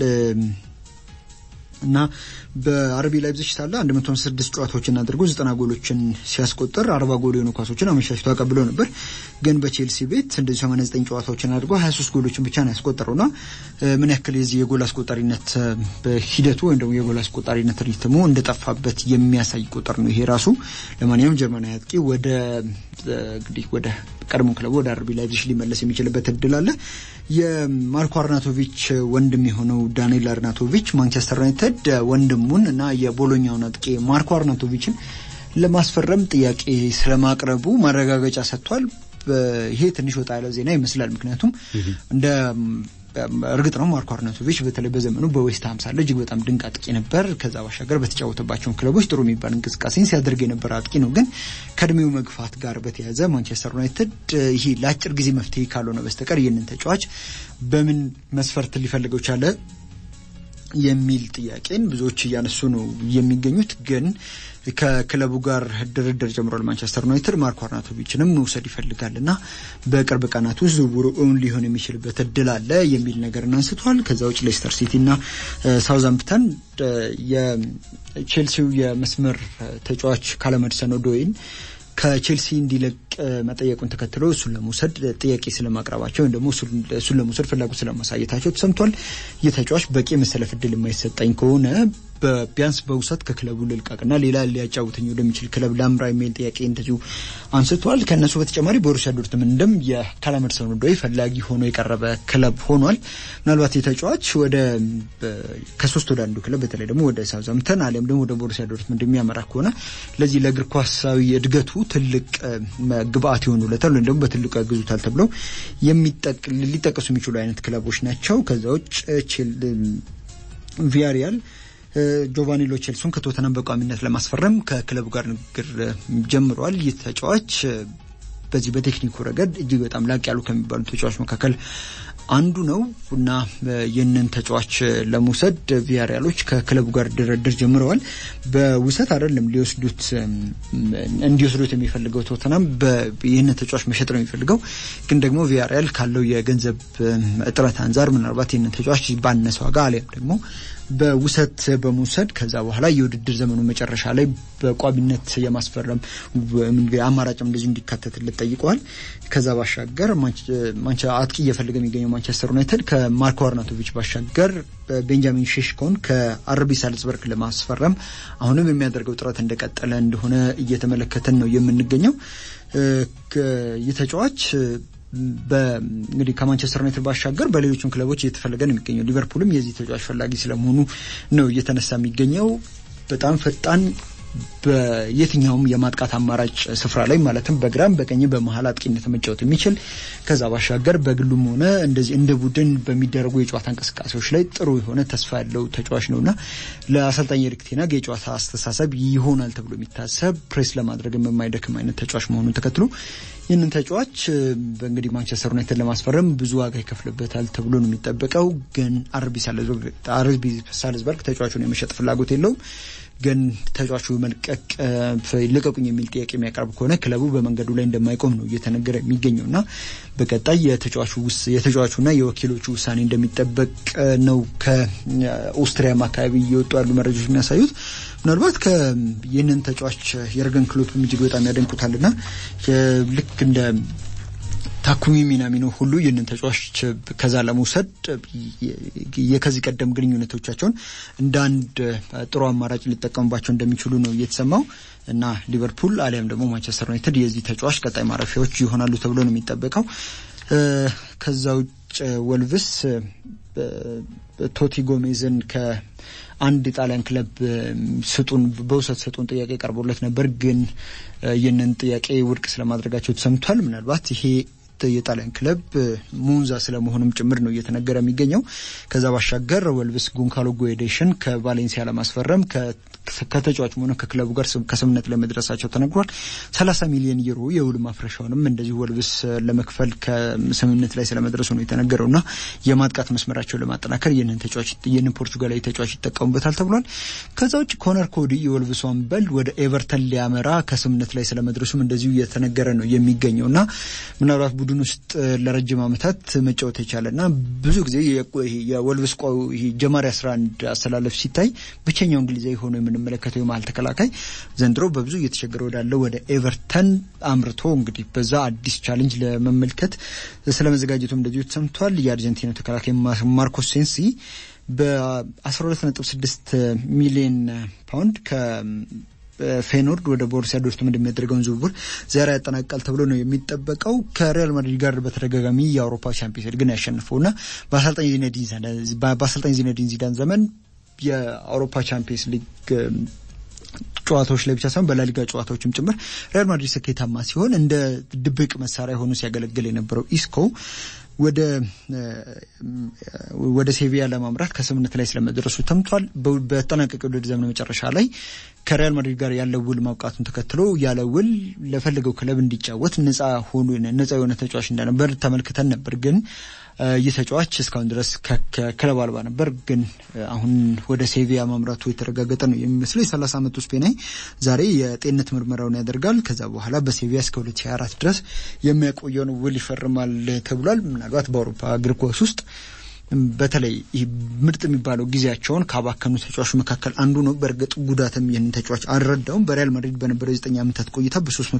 እና በአርቢ ላይፕዚግ ሳለ 156 ጨዋታዎችን አድርጎ 90 ጎሎችን ሲያስቆጥር 40 ጎል የሆኑ ኳሶችን አመሻሽቶ አቀብሎ ነበር። ግን በቼልሲ ቤት እንደዚህ 89 ጨዋታዎችን አድርጎ 23 ጎሎችን ብቻ ነው ያስቆጠረውና ምን ያክል የዚህ የጎል አስቆጣሪነት ሂደቱ ወይም ደግሞ የጎል አስቆጣሪነት ሪትሙ እንደጠፋበት የሚያሳይ ቁጥር ነው ይሄ ራሱ። ለማንኛውም ጀርመናዊ አጥቂ ወደ እንግዲህ ወደ ቀድሞ ክለቡ ወደ አርቢ ላይፕዚግ ሊመለስ የሚችልበት እድል አለ። የማርኮ አርናቶቪች ወንድም የሆነው ዳንኤል አርናቶቪች ማንቸስተር ዩናይትድ ወንድሙን እና የቦሎኛውን አጥቂ ማርኮ አርናቶቪችን ለማስፈረም ጥያቄ ስለማቅረቡ ማረጋገጫ ሰጥቷል። ይሄ ትንሽ ወጣ ያለ ዜና ይመስላል። ምክንያቱም እንደ እርግጥ ነው ማርኮ አርናቶቪች በተለይ በዘመኑ በዌስትሃም ሳለ እጅግ በጣም ድንቅ አጥቂ ነበር። ከዛ ባሻገር በተጫወተባቸውን ክለቦች ጥሩ የሚባል እንቅስቃሴን ሲያደርግ የነበረ አጥቂ ነው። ግን ከእድሜው መግፋት ጋር በተያያዘ ማንቸስተር ዩናይትድ ይሄ ለአጭር ጊዜ መፍትሄ ካልሆነ በስተቀር ይህንን ተጫዋች በምን መስፈርት ሊፈልገው ቻለ የሚል ጥያቄን ብዙዎች እያነሱ ነው የሚገኙት። ግን ከክለቡ ጋር ድርድር ጀምሯል ማንቸስተር ዩናይትድ ማርኮ አርናቶቪችንም መውሰድ ይፈልጋል እና በቅርብ ቀናት ውስጥ ዝውውሩ እውን ሊሆን የሚችልበት እድል አለ የሚል ነገርን አንስቷል። ከዛ ውጭ ሌስተር ሲቲ እና ሳውዛምፕተን የቼልሲው የመስመር ተጫዋች ካለመድሰን ኦዶይን ከቼልሲ እንዲለቅ መጠየቁን ተከትሎ እሱን ለመውሰድ ጥያቄ ስለማቅረባቸው ወይም ደግሞ እሱን ለመውሰድ ፍላጎት ስለማሳየታቸው ተሰምቷል። ይህ ተጫዋች በቂ መሰለፍ እድል የማይሰጠኝ ከሆነ ቢያንስ በውሰት ከክለቡ ልልቀቅና ሌላ ሊያጫውተኝ ወደሚችል ክለብ ላምራ የሚል ጥያቄ እንደዚሁ አንስቷል። ከእነሱ በተጨማሪ ቦሩሲያ ዶርትመንድም የካላመድሰን ዶይ ፈላጊ ሆኖ የቀረበ ክለብ ሆኗል። ምናልባት የተጫዋች ወደ ከሶስት ወደ አንዱ ክለብ በተለይ ደግሞ ወደ ሳውዛምተን አሊያም ደግሞ ወደ ቦሩሲያ ዶርትመንድ የሚያመራ ከሆነ ለዚህ ለእግር ኳሳዊ እድገቱ ትልቅ ግብአት ይሆኑለታል ወይም ደግሞ በትልቁ ያግዙታል ተብለው ሊጠቀሱ የሚችሉ አይነት ክለቦች ናቸው። ከዛ ውጭ ቪያሪያል ጆቫኒ ሎ ቼልሶን ከቶተናም በቋሚነት ለማስፈረም ከክለቡ ጋር ንግግር ጀምረዋል። ይህ ተጫዋች በዚህ በቴክኒኩ ረገድ እጅግ በጣም ላቅ ያሉ ከሚባሉ ተጫዋች መካከል አንዱ ነው እና ይህንን ተጫዋች ለመውሰድ ቪያሪያሎች ከክለቡ ጋር ድርድር ጀምረዋል። በውሰት አይደለም ሊወስዱት እንዲወስዱት የሚፈልገው ቶተናም ይህንን ተጫዋች መሸጥ ነው የሚፈልገው። ግን ደግሞ ቪያሪያል ካለው የገንዘብ እጥረት አንጻር ምናልባት ይህንን ተጫዋች ባነሰ ዋጋ አሊያም ደግሞ በውሰት በመውሰድ ከዛ በኋላ የውድድር ዘመኑ መጨረሻ ላይ በቋሚነት የማስፈረም አማራጭም እንደዚሁ እንዲካተትለት ጠይቀዋል። ከዛ ባሻገር አጥቂ እየፈለገ የሚገኘው ማንቸስተር ዩናይትድ ከማርኮ አርናቶቪች ባሻገር ቤንጃሚን ሼሽኮን ከአርቢ ሳልዝበርግ ለማስፈረም አሁንም የሚያደርገው ጥረት እንደቀጠለ እንደሆነ እየተመለከተን ነው የምንገኘው። ይህ ተጫዋች እንግዲህ ከማንቸስተር ዩናይትድ ባሻገር በሌሎችም ክለቦች እየተፈለገ ነው የሚገኘው። ሊቨርፑልም የዚህ ተጫዋች ፈላጊ ስለመሆኑ ነው እየተነሳ የሚገኘው። በጣም ፈጣን በየትኛውም የማጥቃት አማራጭ ስፍራ ላይ ማለትም በግራም በቀኝ በመሀል አጥቂነት መጫወት የሚችል ከዛ ባሻገር በግሉም ሆነ እንደዚህ እንደ ቡድን በሚደረጉ የጨዋታ እንቅስቃሴዎች ላይ ጥሩ የሆነ ተስፋ ያለው ተጫዋች ነውና ለአሰልጣኝ ኤሪክ ቴን ሃግ የጨዋታ አስተሳሰብ ይሆናል ተብሎ የሚታሰብ ፕሬስ ለማድረግ የማይደክም አይነት ተጫዋች መሆኑን ተከትሎ ይህንን ተጫዋች እንግዲህ ማንቸስተር ዩናይትድ ለማስፈረም ብዙ ዋጋ ይከፍልበታል ተብሎ ነው የሚጠበቀው። ግን አርቢ ሳልዝበርግ ተጫዋቹን የመሸጥ ፍላጎት የለውም። ግን ተጫዋቹ መልቀቅ ልቀቁኝ የሚል ጥያቄ የሚያቀርብ ከሆነ ክለቡ በመንገዱ ላይ እንደማይቆም ነው እየተነገረ የሚገኘው እና በቀጣይ የተጫዋቹና የወኪሎቹ ውሳኔ እንደሚጠበቅ ነው ከኦስትሪያም አካባቢ እየወጡ ያሉ መረጃዎች የሚያሳዩት። ምናልባት ይህንን ተጫዋች የርገን ክሎፕም እጅግ በጣም ያደንቁታልና ልክ እንደ ታኩሚ ሚናሚኖ ሁሉ ይህንን ተጫዋች ከዛ ለመውሰድ የከዚህ ቀደም ግንኙነቶቻቸውን እንደ አንድ ጥሩ አማራጭ ሊጠቀሙባቸው እንደሚችሉ ነው እየተሰማው እና ሊቨርፑል አሊያም ደግሞ ማንቸስተር ዩናይትድ የዚህ ተጫዋች ቀጣይ ማረፊያዎች ይሆናሉ ተብሎ ነው የሚጠበቀው። ከዛ ውጭ ወልቭስ ቶቲ ጎሜዝን ከአንድ የጣሊያን ክለብ ስጡን በውሰት ስጡን ጥያቄ ቀርቦለት ነበር፣ ግን ይህንን ጥያቄ ውድቅ ስለማድረጋቸው ተሰምቷል። ምናልባት ይሄ የጣሊያን ክለብ ሙንዛ ስለመሆኑም ጭምር ነው እየተነገረ የሚገኘው። ከዛ ባሻገር ወልቭስ ጉንካሎ ጎዴሽን ከቫሌንሲያ ለማስፈረም ከተጫዋቹም ሆነ ከክለቡ ጋር ከስምምነት ላይ መድረሳቸው ተነግሯል። ሰላሳ ሚሊዮን ዩሮ የውል ማፍረሻውንም እንደዚሁ ወልቭስ ለመክፈል ከስምምነት ላይ ስለመድረሱ ነው የተነገረው እና የማጥቃት መስመራቸውን ለማጠናከር ይህንን ተጫዋች ይህንን ፖርቹጋላዊ ተጫዋች ይጠቀሙበታል ተብሏል። ከዛ ውጭ ኮነር ኮዲ የወልቭሱ አምበል ወደ ኤቨርተን ሊያመራ ከስምምነት ላይ ስለመድረሱም እንደዚሁ እየተነገረ ነው የሚገኘው እና ምናልባት ቡድን ውስጥ ለረጅም ዓመታት መጫወት የቻለና ብዙ ጊዜ የወልቭስ ጀማሪ አስራ አንድ አስተላለፍ ሲታይ ብቸኛው እንግሊዛዊ ሆኖ የምንመለከተው የመሀል ተከላካይ ዘንድሮ በብዙ እየተቸገረ ወዳለው ወደ ኤቨርተን አምርቶ እንግዲህ በዛ አዲስ ቻሌንጅ ለመመልከት ስለመዘጋጀቱም እንደዚሁ ተሰምቷል። የአርጀንቲና ተከላካይ ማርኮስ ሴንሲ በ12.6 ሚሊዮን ፓውንድ ከ ፌኖርድ ወደ ቦሩሲያ ዶርትመንድ የሚያደርገውን ዝውውር ዛሬ ያጠናቅቃል ተብሎ ነው የሚጠበቀው። ከሪያል ማድሪድ ጋር በተደጋጋሚ የአውሮፓ ቻምፒየንስ ሊግን ያሸንፈውና በአሰልጣኝ ዚነዲን ዚዳን ዘመን የአውሮፓ ቻምፒየንስ ሊግ ጨዋታዎች ላይ ብቻ ሳይሆን በላሊጋ ጨዋታዎችም ጭምር ሪያል ማድሪድ ስኬታማ ሲሆን እንደ ድብቅ መሳሪያ ሆኖ ሲያገለግል የነበረው ኢስኮ ወደ ወደ ሴቪያ ለማምራት ከስምምነት ላይ ስለመድረሱ ተምቷል። በተጠናቀቀ ውድድር ዘመን መጨረሻ ላይ ከሪያል ማድሪድ ጋር ያለው ውል ማብቃቱን ተከትሎ ያለ ውል ለፈለገው ክለብ እንዲጫወት ነጻ ሆኖ ነጻ የሆነ ተጫዋች እንደነበር ተመልክተን ነበር። ግን ይህ ተጫዋች እስካሁን ድረስ ከክለብ አልባ ነበር። ግን አሁን ወደ ሴቪያ ማምራቱ የተረጋገጠ ነው የሚመስለው። የሰላሳ ዓመቱ ስፔናዊ ዛሬ የጤንነት ምርመራውን ያደርጋል። ከዛ በኋላ በሴቪያ እስከ 2024 ድረስ የሚያቆየውን ውል ይፈርማል ተብሏል። ምናልባት በአውሮፓ እግር ኳስ ውስጥ በተለይ ምርጥ የሚባለው ጊዜያቸውን ካባከኑ ተጫዋቾች መካከል አንዱ ነው። በእርግጥ ጉዳትም ይህንን ተጫዋች አልረዳውም። በሪያል ማድሪድ በነበረው የዘጠኝ ዓመታት ቆይታ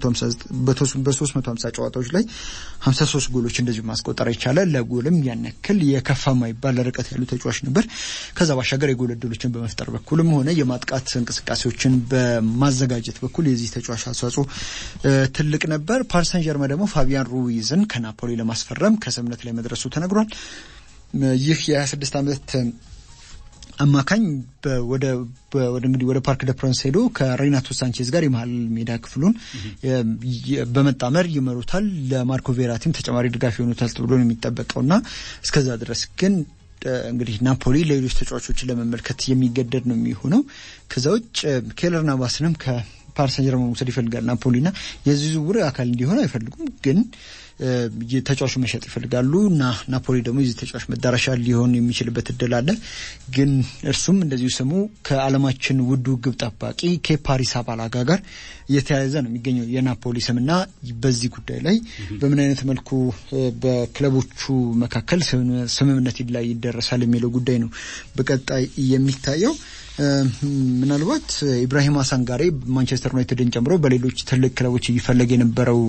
በ350 ጨዋታዎች ላይ 53 ጎሎች እንደዚሁ ማስቆጠር የቻለ ለጎልም ያን ያክል የከፋ ማይባል ርቀት ያሉ ተጫዋች ነበር። ከዛ ባሻገር የጎል ዕድሎችን በመፍጠር በኩልም ሆነ የማጥቃት እንቅስቃሴዎችን በማዘጋጀት በኩል የዚህ ተጫዋች አስተዋጽኦ ትልቅ ነበር። ፓሪስ ሰን ጀርመን ደግሞ ፋቢያን ሩይዝን ከናፖሊ ለማስፈረም ከስምምነት ላይ መድረሱ ተነግሯል። ይህ የ26 ዓመት አማካኝ ወደ እንግዲህ ወደ ፓርክ ደ ፕራንስ ሄዶ ከሬናቶ ሳንቼዝ ጋር የመሀል ሜዳ ክፍሉን በመጣመር ይመሩታል። ለማርኮ ቬራቲም ተጨማሪ ድጋፍ ይሆኑታል ተብሎ ነው የሚጠበቀው እና እስከዛ ድረስ ግን እንግዲህ ናፖሊ ሌሎች ተጫዋቾችን ለመመልከት የሚገደድ ነው የሚሆነው። ከዛ ውጭ ኬለር ናቫስንም ከፓሪስ ሰን ጀርመን መውሰድ ይፈልጋል ናፖሊና የዚህ ዝውውር አካል እንዲሆን አይፈልጉም ግን ተጫዋቹ መሸጥ ይፈልጋሉ እና ናፖሊ ደግሞ የዚህ ተጫዋች መዳረሻ ሊሆን የሚችልበት እድል አለ። ግን እርሱም እንደዚሁ ስሙ ከዓለማችን ውዱ ግብ ጠባቂ ከፓሪስ አባላጋ ጋር እየተያያዘ ነው የሚገኘው የናፖሊ ስምና በዚህ ጉዳይ ላይ በምን አይነት መልኩ በክለቦቹ መካከል ስምምነት ላይ ይደረሳል የሚለው ጉዳይ ነው በቀጣይ የሚታየው። ምናልባት ኢብራሂም አሳንጋሬ ማንቸስተር ዩናይትድን ጨምሮ በሌሎች ትልቅ ክለቦች እይፈለግ የነበረው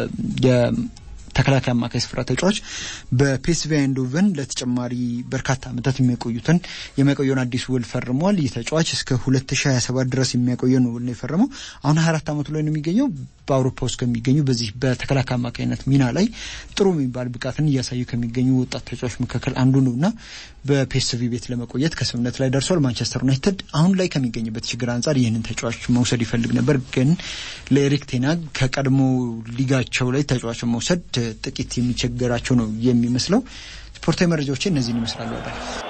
ተከላካይ አማካይ ስፍራ ተጫዋች በፒኤስቪ አይንዶቨን ለተጨማሪ በርካታ ዓመታት የሚያቆዩትን የሚያቆየውን አዲስ ውል ፈርሟል። ይህ ተጫዋች እስከ 2027 ድረስ የሚያቆየውን ውል ነው የፈረመው። አሁን 24 ዓመቱ ላይ ነው የሚገኘው። በአውሮፓ ውስጥ ከሚገኙ በዚህ በተከላካይ አማካይነት ሚና ላይ ጥሩ የሚባል ብቃትን እያሳዩ ከሚገኙ ወጣት ተጫዋች መካከል አንዱ ነው እና በፒኤስቪ ቤት ለመቆየት ከስምምነት ላይ ደርሷል። ማንቸስተር ዩናይትድ አሁን ላይ ከሚገኝበት ችግር አንጻር ይህንን ተጫዋች መውሰድ ይፈልግ ነበር፣ ግን ለኤሪክ ቴናግ ከቀድሞ ሊጋቸው ላይ ተጫዋችን መውሰድ ጥቂት የሚቸገራቸው ነው የሚመስለው። ስፖርታዊ መረጃዎች እነዚህን ይመስላሉ።